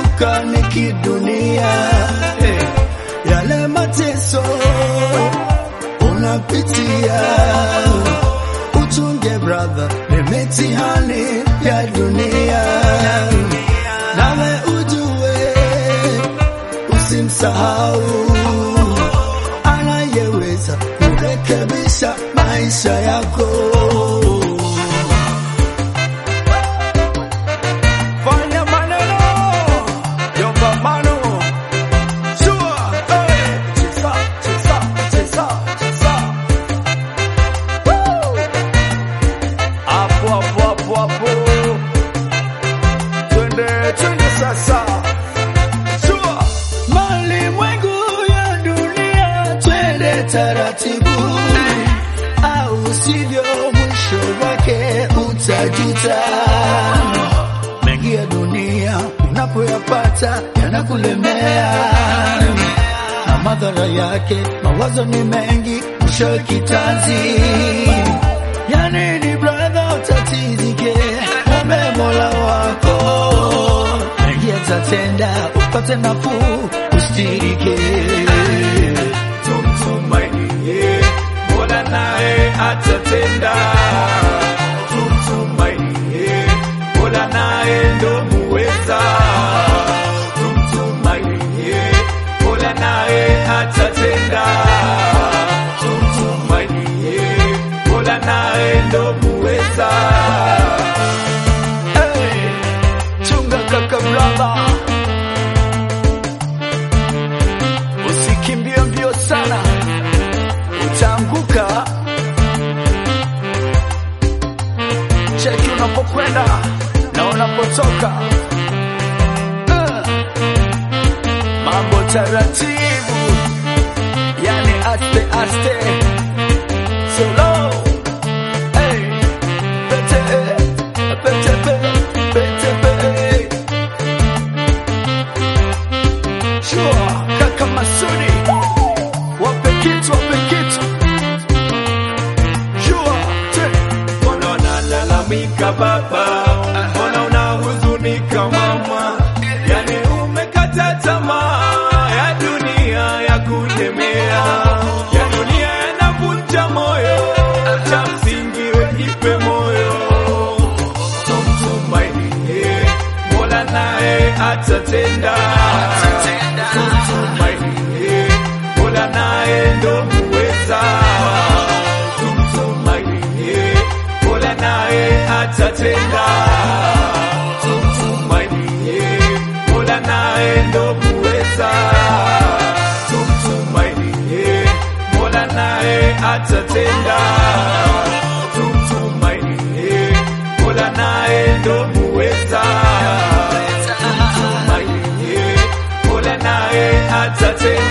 kushuka ni kidunia eh, yale mateso unapitia uchunge brother, ni mitihani ya dunia, nawe ujue usimsahau anayeweza kurekebisha maisha yako. Fanya maneno yopambano Sure, eh, cheza, cheza, cheza, cheza. Woo! Hapo hapo hapo hapo, twende twende sasa. Sure. Malimwengu ya dunia, twende taratibu, au sivyo mwisho wake utajuta. Mengi ya dunia unapoyapata yanakulemea, na madhara yake mawazo ni mengi, mwisho kitanzi. Yani ni brother, utatizike, mwombe Mola wako mengi yatatenda, upate nafuu, ustirike. Tumtumainie Mola naye atatenda. Tumtumainie Mola naye ndo muweza. Tumtumainie Mola naye atatenda. Tumtumainie Mola naye ndo muweza. Hey, chunga kaka brother, usikimbie mbio sana, utaanguka. Cheki unapokwenda na unapotoka. Uh, mambo taratibu, yani aste aste, solo hey, pete pete pete pete Sure, kaka Masudi, wape kitu, wape kitu. Sure, te. Mbona unalalamika baba? Mbona unahuzunika mama? Yani umekata tamaa ya dunia ya kulemea, ya dunia yanavunja moyo, cha msingi wejipe moyo, tumtumainie Mola naye atatenda, tumtumainie Mola naye ndo muweza, tumtumainie Mola naye atatenda, tumtumainie Mola naye ndo muweza, tumtumainie Mola naye atatenda, tumtumainie Mola naye ndo muweza, tumtumainie Mola naye atatenda.